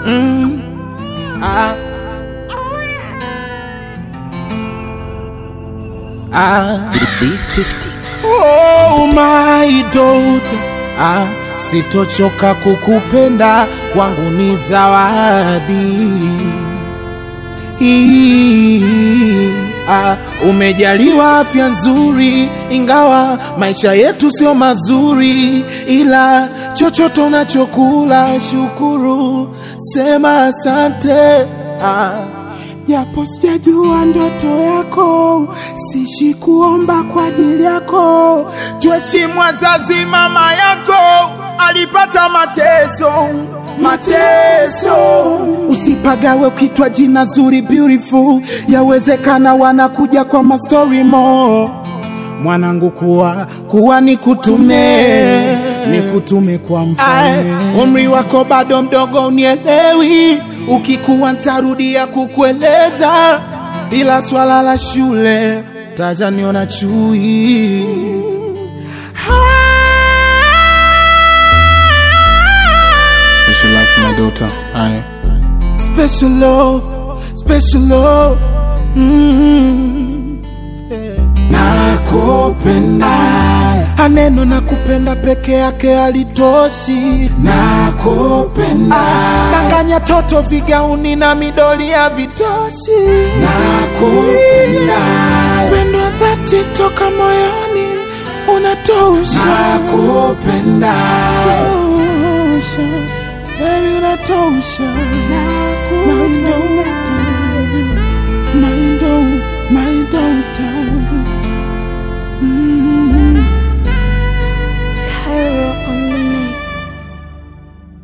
Mm. Ah. Ah. B50. Oh my daughter, ah, sitochoka kukupenda, kwangu ni zawadi. Hii, ah, umejaliwa afya nzuri, ingawa maisha yetu sio mazuri, ila chochote unachokula shukuru, sema asante ah. Japo sijajua ndoto yako, sishi kuomba kwa ajili yako. Tuheshimu wazazi, mama yako alipata mateso mateso. Usipagawe ukitwa jina zuri beautiful, yawezekana wanakuja kwa mastori mo mwanangu, kuwa kuwa nikutume nikutume kwa mfalme. Umri wako bado mdogo, unielewi. Ukikuwa ntarudia kukueleza, ila swala la shule taja niona chui. Special love for my daughter. Aye. Special love, special love. Mm. Yeah. Nakupenda, aneno nakupenda peke yake alitoshi. Nakupenda, danganya toto vigauni na midoli ya vitoshi. Nakupenda, pendo dhati toka moyoni unatosha. Nakupenda, tosha, baby unatosha. Nakupenda, my daughter, my daughter.